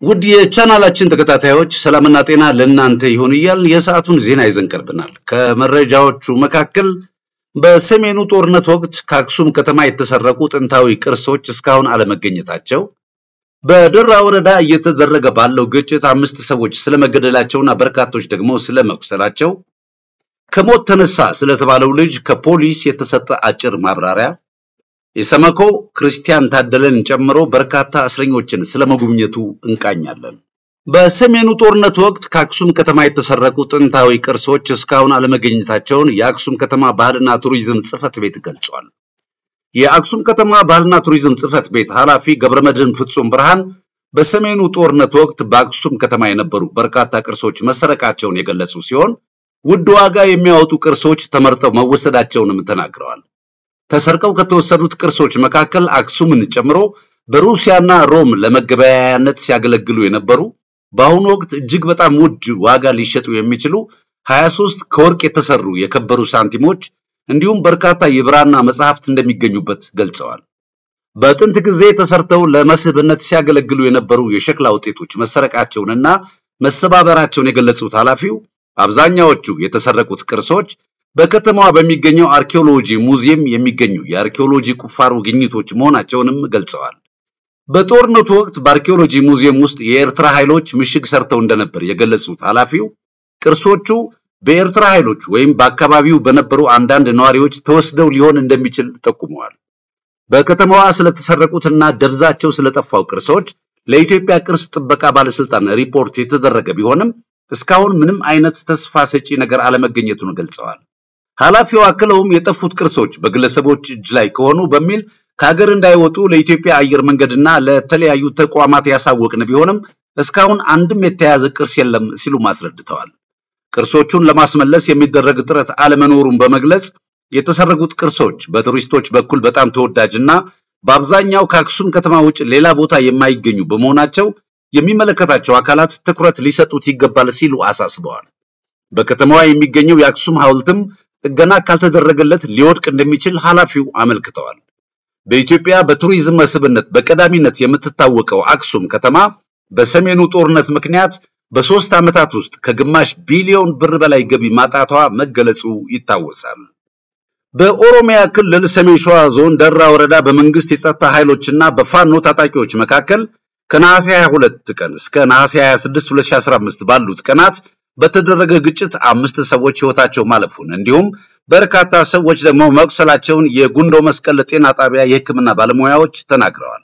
ውድ የቻናላችን ተከታታዮች ሰላምና ጤና ለእናንተ ይሁን እያልን የሰዓቱን ዜና ይዘን ቀርበናል። ከመረጃዎቹ መካከል በሰሜኑ ጦርነት ወቅት ከአክሱም ከተማ የተሰረቁ ጥንታዊ ቅርሶች እስካሁን አለመገኘታቸው፣ በደራ ወረዳ እየተደረገ ባለው ግጭት አምስት ሰዎች ስለመገደላቸውና በርካቶች ደግሞ ስለመቁሰላቸው፣ ከሞት ተነሳ ስለተባለው ልጅ ከፖሊስ የተሰጠ አጭር ማብራሪያ የሰመኮ ክርስቲያን ታደለን ጨምሮ በርካታ እስረኞችን ስለመጎብኘቱ እንቃኛለን። በሰሜኑ ጦርነት ወቅት ከአክሱም ከተማ የተሰረቁ ጥንታዊ ቅርሶች እስካሁን አለመገኘታቸውን የአክሱም ከተማ ባህልና ቱሪዝም ጽሕፈት ቤት ገልጿል። የአክሱም ከተማ ባህልና ቱሪዝም ጽሕፈት ቤት ኃላፊ ገብረመድህን ፍጹም ብርሃን በሰሜኑ ጦርነት ወቅት በአክሱም ከተማ የነበሩ በርካታ ቅርሶች መሰረቃቸውን የገለጹ ሲሆን ውድ ዋጋ የሚያወጡ ቅርሶች ተመርጠው መወሰዳቸውንም ተናግረዋል። ተሰርቀው ከተወሰዱት ቅርሶች መካከል አክሱምን ጨምሮ በሩሲያና ሮም ለመገበያያነት ሲያገለግሉ የነበሩ በአሁኑ ወቅት እጅግ በጣም ውድ ዋጋ ሊሸጡ የሚችሉ 23 ከወርቅ የተሰሩ የከበሩ ሳንቲሞች እንዲሁም በርካታ የብራና መጽሐፍት እንደሚገኙበት ገልጸዋል። በጥንት ጊዜ ተሰርተው ለመስህብነት ሲያገለግሉ የነበሩ የሸክላ ውጤቶች መሰረቃቸውንና መሰባበራቸውን የገለጹት ኃላፊው አብዛኛዎቹ የተሰረቁት ቅርሶች በከተማዋ በሚገኘው አርኪኦሎጂ ሙዚየም የሚገኙ የአርኪኦሎጂ ቁፋሮ ግኝቶች መሆናቸውንም ገልጸዋል። በጦርነቱ ወቅት በአርኪኦሎጂ ሙዚየም ውስጥ የኤርትራ ኃይሎች ምሽግ ሰርተው እንደነበር የገለጹት ኃላፊው ቅርሶቹ በኤርትራ ኃይሎች ወይም በአካባቢው በነበሩ አንዳንድ ነዋሪዎች ተወስደው ሊሆን እንደሚችል ጠቁመዋል። በከተማዋ ስለተሰረቁትና ደብዛቸው ስለጠፋው ቅርሶች ለኢትዮጵያ ቅርስ ጥበቃ ባለስልጣን ሪፖርት የተደረገ ቢሆንም እስካሁን ምንም አይነት ተስፋ ሰጪ ነገር አለመገኘቱን ገልጸዋል። ኃላፊው አክለውም የጠፉት ቅርሶች በግለሰቦች እጅ ላይ ከሆኑ በሚል ከሀገር እንዳይወጡ ለኢትዮጵያ አየር መንገድና ለተለያዩ ተቋማት ያሳወቅን ቢሆንም እስካሁን አንድም የተያዘ ቅርስ የለም ሲሉ አስረድተዋል። ቅርሶቹን ለማስመለስ የሚደረግ ጥረት አለመኖሩን በመግለጽ የተሰረጉት ቅርሶች በቱሪስቶች በኩል በጣም ተወዳጅና በአብዛኛው ከአክሱም ከተማ ውጭ ሌላ ቦታ የማይገኙ በመሆናቸው የሚመለከታቸው አካላት ትኩረት ሊሰጡት ይገባል ሲሉ አሳስበዋል። በከተማዋ የሚገኘው የአክሱም ሐውልትም ጥገና ካልተደረገለት ሊወድቅ እንደሚችል ኃላፊው አመልክተዋል። በኢትዮጵያ በቱሪዝም መስህብነት በቀዳሚነት የምትታወቀው አክሱም ከተማ በሰሜኑ ጦርነት ምክንያት በሶስት ዓመታት ውስጥ ከግማሽ ቢሊዮን ብር በላይ ገቢ ማጣቷ መገለጹ ይታወሳል። በኦሮሚያ ክልል ሰሜን ሸዋ ዞን ደራ ወረዳ በመንግስት የጸጥታ ኃይሎችና በፋኖ ታጣቂዎች መካከል ከነሐሴ 22 ቀን እስከ ነሐሴ 26 2015 ባሉት ቀናት በተደረገ ግጭት አምስት ሰዎች ህይወታቸው ማለፉን እንዲሁም በርካታ ሰዎች ደግሞ መቁሰላቸውን የጉንዶ መስቀል ጤና ጣቢያ የሕክምና ባለሙያዎች ተናግረዋል።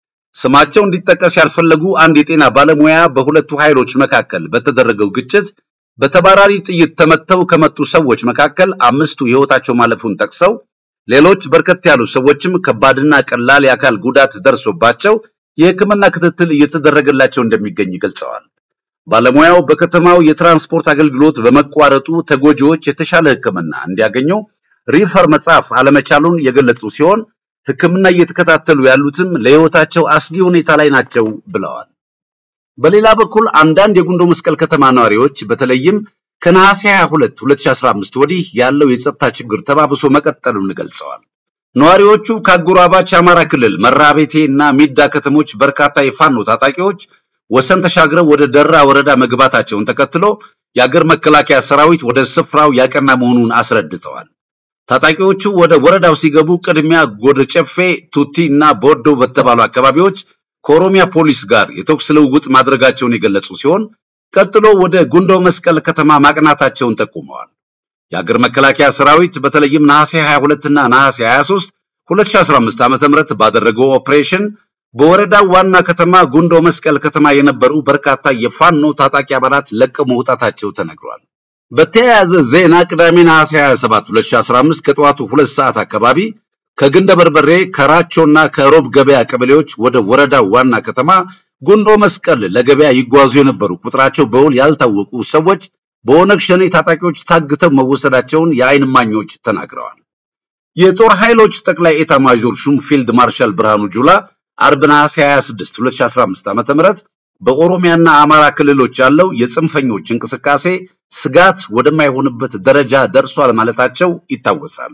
ስማቸው እንዲጠቀስ ያልፈለጉ አንድ የጤና ባለሙያ በሁለቱ ኃይሎች መካከል በተደረገው ግጭት በተባራሪ ጥይት ተመተው ከመጡ ሰዎች መካከል አምስቱ ህይወታቸው ማለፉን ጠቅሰው ሌሎች በርከት ያሉ ሰዎችም ከባድና ቀላል የአካል ጉዳት ደርሶባቸው የሕክምና ክትትል እየተደረገላቸው እንደሚገኝ ገልጸዋል። ባለሙያው በከተማው የትራንስፖርት አገልግሎት በመቋረጡ ተጎጂዎች የተሻለ ሕክምና እንዲያገኙ ሪፈር መጻፍ አለመቻሉን የገለጹ ሲሆን ሕክምና እየተከታተሉ ያሉትም ለህይወታቸው አስጊ ሁኔታ ላይ ናቸው ብለዋል። በሌላ በኩል አንዳንድ የጉንዶ መስቀል ከተማ ነዋሪዎች በተለይም ከነሐሴ 22 2015 ወዲህ ያለው የጸጥታ ችግር ተባብሶ መቀጠሉን ገልጸዋል። ነዋሪዎቹ ከአጎራባች አማራ ክልል መራቤቴ እና ሚዳ ከተሞች በርካታ የፋኖ ታጣቂዎች ወሰን ተሻግረው ወደ ደራ ወረዳ መግባታቸውን ተከትሎ የአገር መከላከያ ሰራዊት ወደ ስፍራው ያቀና መሆኑን አስረድተዋል። ታጣቂዎቹ ወደ ወረዳው ሲገቡ ቅድሚያ ጎደ ጨፌ፣ ቱቲ እና ቦርዶ በተባሉ አካባቢዎች ከኦሮሚያ ፖሊስ ጋር የተኩስ ልውውጥ ማድረጋቸውን የገለጹ ሲሆን ቀጥሎ ወደ ጉንዶ መስቀል ከተማ ማቅናታቸውን ጠቁመዋል። የአገር መከላከያ ሰራዊት በተለይም ነሐሴ 22 እና ነሐሴ 23 2015 ዓ.ም ባደረገው ኦፕሬሽን በወረዳው ዋና ከተማ ጉንዶ መስቀል ከተማ የነበሩ በርካታ የፋኖ ታጣቂ አባላት ለቀው መውጣታቸው ተነግሯል። በተያያዘ ዜና ቅዳሜ ነሐሴ 27 2015 ከጠዋቱ ሁለት ሰዓት አካባቢ ከግንደ በርበሬ ከራቾና ከሮብ ገበያ ቀበሌዎች ወደ ወረዳው ዋና ከተማ ጉንዶ መስቀል ለገበያ ይጓዙ የነበሩ ቁጥራቸው በውል ያልታወቁ ሰዎች በኦነግ ሸኔ ታጣቂዎች ታግተው መወሰዳቸውን የዓይን እማኞች ተናግረዋል። የጦር ኃይሎች ጠቅላይ ኤታ ማዦር ሹም ፊልድ ማርሻል ብርሃኑ ጁላ አርብ ነሐሴ 26 2015 ዓ.ም በኦሮሚያና አማራ ክልሎች ያለው የጽንፈኞች እንቅስቃሴ ስጋት ወደማይሆንበት ደረጃ ደርሷል ማለታቸው ይታወሳል።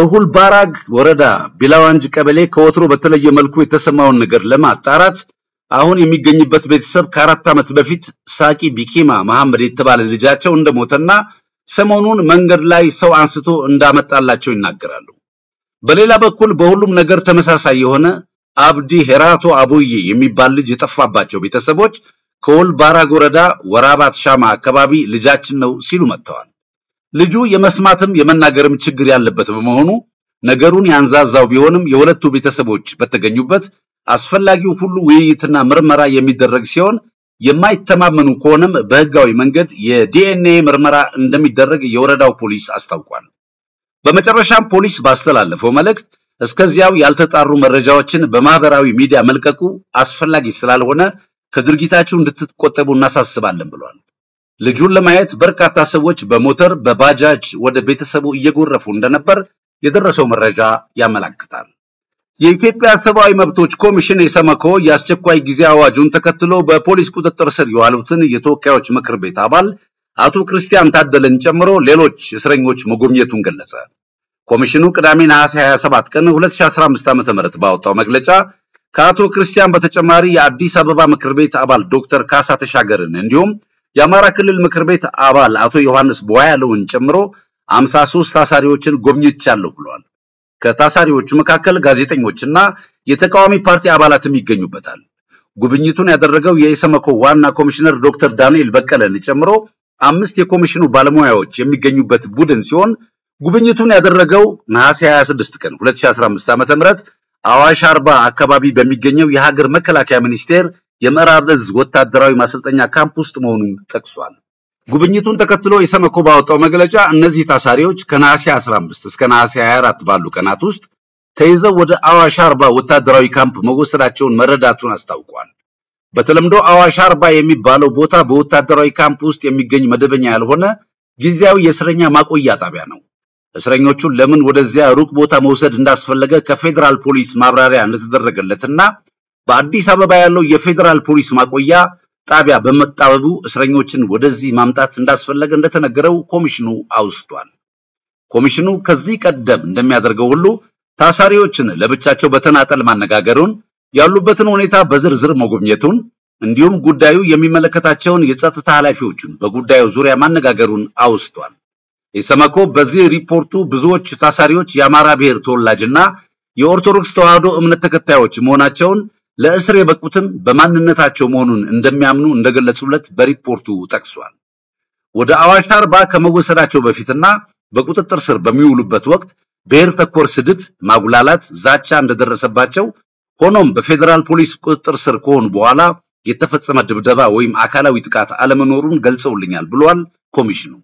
በሁልባራግ ወረዳ ቢላዋንጅ ቀበሌ ከወትሮ በተለየ መልኩ የተሰማውን ነገር ለማጣራት አሁን የሚገኝበት ቤተሰብ ከአራት ዓመት በፊት ሳቂ ቢኪማ መሐመድ የተባለ ልጃቸው እንደሞተና ሰሞኑን መንገድ ላይ ሰው አንስቶ እንዳመጣላቸው ይናገራሉ። በሌላ በኩል በሁሉም ነገር ተመሳሳይ የሆነ አብዲ ሄራቶ አቡዬ የሚባል ልጅ የጠፋባቸው ቤተሰቦች ከወልባራግ ወረዳ ወራባት ሻማ አካባቢ ልጃችን ነው ሲሉ መጥተዋል። ልጁ የመስማትም የመናገርም ችግር ያለበት በመሆኑ ነገሩን ያንዛዛው ቢሆንም የሁለቱ ቤተሰቦች በተገኙበት አስፈላጊው ሁሉ ውይይትና ምርመራ የሚደረግ ሲሆን የማይተማመኑ ከሆነም በህጋዊ መንገድ የዲኤንኤ ምርመራ እንደሚደረግ የወረዳው ፖሊስ አስታውቋል። በመጨረሻም ፖሊስ ባስተላለፈው መልእክት እስከዚያው ያልተጣሩ መረጃዎችን በማህበራዊ ሚዲያ መልቀቁ አስፈላጊ ስላልሆነ ከድርጊታችሁ እንድትቆጠቡ እናሳስባለን ብሏል። ልጁን ለማየት በርካታ ሰዎች በሞተር በባጃጅ ወደ ቤተሰቡ እየጎረፉ እንደነበር የደረሰው መረጃ ያመላክታል። የኢትዮጵያ ሰብአዊ መብቶች ኮሚሽን የሰመኮ የአስቸኳይ ጊዜ አዋጁን ተከትሎ በፖሊስ ቁጥጥር ስር የዋሉትን የተወካዮች ምክር ቤት አባል አቶ ክርስቲያን ታደለን ጨምሮ ሌሎች እስረኞች መጎብኘቱን ገለጸ። ኮሚሽኑ ቅዳሜ ነሐሴ 27 ቀን 2015 ዓ.ም ባወጣው መግለጫ ከአቶ ክርስቲያን በተጨማሪ የአዲስ አበባ ምክር ቤት አባል ዶክተር ካሳ ተሻገርን እንዲሁም የአማራ ክልል ምክር ቤት አባል አቶ ዮሐንስ ቧያለውን ጨምሮ 53 ታሳሪዎችን ጎብኝቻለሁ ብለዋል። ከታሳሪዎቹ መካከል ጋዜጠኞችና የተቃዋሚ ፓርቲ አባላትም ይገኙበታል። ጉብኝቱን ያደረገው የኢሰመኮ ዋና ኮሚሽነር ዶክተር ዳንኤል በቀለን ጨምሮ አምስት የኮሚሽኑ ባለሙያዎች የሚገኙበት ቡድን ሲሆን ጉብኝቱን ያደረገው ነሐሴ 26 ቀን 2015 ዓ.ም አዋሽ አርባ አካባቢ በሚገኘው የሀገር መከላከያ ሚኒስቴር የምዕራብ እዝ ወታደራዊ ማሰልጠኛ ካምፕ ውስጥ መሆኑን ጠቅሷል። ጉብኝቱን ተከትሎ ኢሰመኮ ባወጣው መግለጫ እነዚህ ታሳሪዎች ከነሐሴ 15 እስከ ነሐሴ 24 ባሉ ቀናት ውስጥ ተይዘው ወደ አዋሽ አርባ ወታደራዊ ካምፕ መወሰዳቸውን መረዳቱን አስታውቋል። በተለምዶ አዋሽ አርባ የሚባለው ቦታ በወታደራዊ ካምፕ ውስጥ የሚገኝ መደበኛ ያልሆነ ጊዜያዊ የእስረኛ ማቆያ ጣቢያ ነው። እስረኞቹን ለምን ወደዚያ ሩቅ ቦታ መውሰድ እንዳስፈለገ ከፌዴራል ፖሊስ ማብራሪያ እንደተደረገለትና በአዲስ አበባ ያለው የፌዴራል ፖሊስ ማቆያ ጣቢያ በመጣበቡ እስረኞችን ወደዚህ ማምጣት እንዳስፈለገ እንደተነገረው ኮሚሽኑ አውስቷል። ኮሚሽኑ ከዚህ ቀደም እንደሚያደርገው ሁሉ ታሳሪዎችን ለብቻቸው በተናጠል ማነጋገሩን፣ ያሉበትን ሁኔታ በዝርዝር መጎብኘቱን እንዲሁም ጉዳዩ የሚመለከታቸውን የጸጥታ ኃላፊዎችን በጉዳዩ ዙሪያ ማነጋገሩን አውስቷል። ኢሰመኮ በዚህ ሪፖርቱ ብዙዎች ታሳሪዎች የአማራ ብሔር ተወላጅና የኦርቶዶክስ ተዋሕዶ እምነት ተከታዮች መሆናቸውን ለእስር የበቁትም በማንነታቸው መሆኑን እንደሚያምኑ እንደገለጹለት በሪፖርቱ ጠቅሷል። ወደ አዋሽ አርባ ከመወሰዳቸው በፊትና በቁጥጥር ስር በሚውሉበት ወቅት ብሔር ተኮር ስድብ፣ ማጉላላት፣ ዛቻ እንደደረሰባቸው ሆኖም በፌዴራል ፖሊስ ቁጥጥር ስር ከሆኑ በኋላ የተፈጸመ ድብደባ ወይም አካላዊ ጥቃት አለመኖሩን ገልጸውልኛል ብሏል ኮሚሽኑ።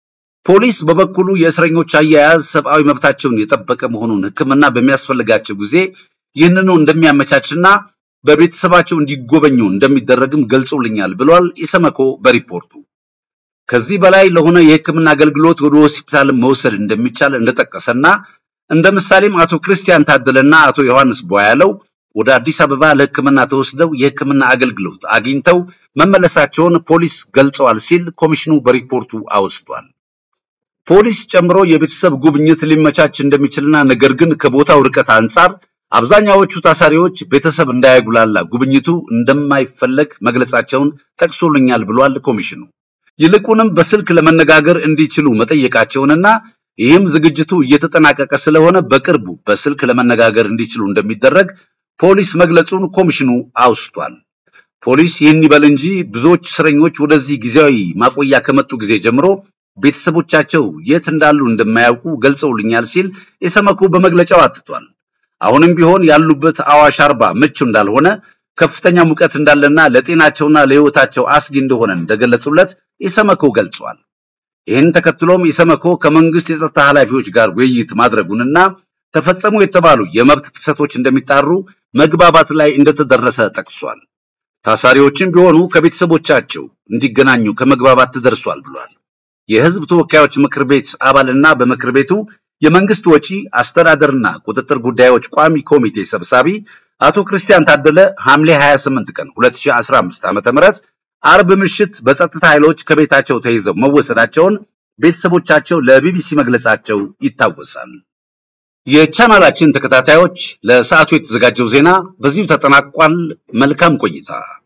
ፖሊስ በበኩሉ የእስረኞች አያያዝ ሰብአዊ መብታቸውን የጠበቀ መሆኑን ሕክምና በሚያስፈልጋቸው ጊዜ ይህንኑ እንደሚያመቻችና በቤተሰባቸው እንዲጎበኙ እንደሚደረግም ገልጾልኛል ብሏል ኢሰመኮ በሪፖርቱ። ከዚህ በላይ ለሆነ የሕክምና አገልግሎት ወደ ሆስፒታል መውሰድ እንደሚቻል እንደጠቀሰና እንደ ምሳሌም አቶ ክርስቲያን ታደለና አቶ ዮሐንስ ቧያለው ወደ አዲስ አበባ ለሕክምና ተወስደው የሕክምና አገልግሎት አግኝተው መመለሳቸውን ፖሊስ ገልጸዋል ሲል ኮሚሽኑ በሪፖርቱ አወስቷል። ፖሊስ ጨምሮ የቤተሰብ ጉብኝት ሊመቻች እንደሚችልና ነገር ግን ከቦታው ርቀት አንጻር አብዛኛዎቹ ታሳሪዎች ቤተሰብ እንዳያጉላላ ጉብኝቱ እንደማይፈለግ መግለጻቸውን ጠቅሶልኛል ብሏል ኮሚሽኑ። ይልቁንም በስልክ ለመነጋገር እንዲችሉ መጠየቃቸውንና ይህም ዝግጅቱ እየተጠናቀቀ ስለሆነ በቅርቡ በስልክ ለመነጋገር እንዲችሉ እንደሚደረግ ፖሊስ መግለጹን ኮሚሽኑ አውስቷል። ፖሊስ ይህን ይበል እንጂ ብዙዎች እስረኞች ወደዚህ ጊዜያዊ ማቆያ ከመጡ ጊዜ ጀምሮ ቤተሰቦቻቸው የት እንዳሉ እንደማያውቁ ገልጸውልኛል ሲል ኢሰመኮ በመግለጫው አትቷል። አሁንም ቢሆን ያሉበት አዋሽ አርባ ምቹ እንዳልሆነ ከፍተኛ ሙቀት እንዳለና ለጤናቸውና ለሕይወታቸው አስጊ እንደሆነ እንደገለጹለት ኢሰመኮ ገልጿል። ይህን ተከትሎም ኢሰመኮ ከመንግስት የጸጥታ ኃላፊዎች ጋር ውይይት ማድረጉንና ተፈጸሙ የተባሉ የመብት ጥሰቶች እንደሚጣሩ መግባባት ላይ እንደተደረሰ ጠቅሷል። ታሳሪዎችም ቢሆኑ ከቤተሰቦቻቸው እንዲገናኙ ከመግባባት ተደርሷል ብሏል። የህዝብ ተወካዮች ምክር ቤት አባልና በምክር ቤቱ የመንግስት ወጪ አስተዳደርና ቁጥጥር ጉዳዮች ቋሚ ኮሚቴ ሰብሳቢ አቶ ክርስቲያን ታደለ ሐምሌ 28 ቀን 2015 ዓ.ም አርብ ምሽት በጸጥታ ኃይሎች ከቤታቸው ተይዘው መወሰዳቸውን ቤተሰቦቻቸው ለቢቢሲ መግለጻቸው ይታወሳል። የቻናላችን ተከታታዮች ለሰዓቱ የተዘጋጀው ዜና በዚሁ ተጠናቋል። መልካም ቆይታ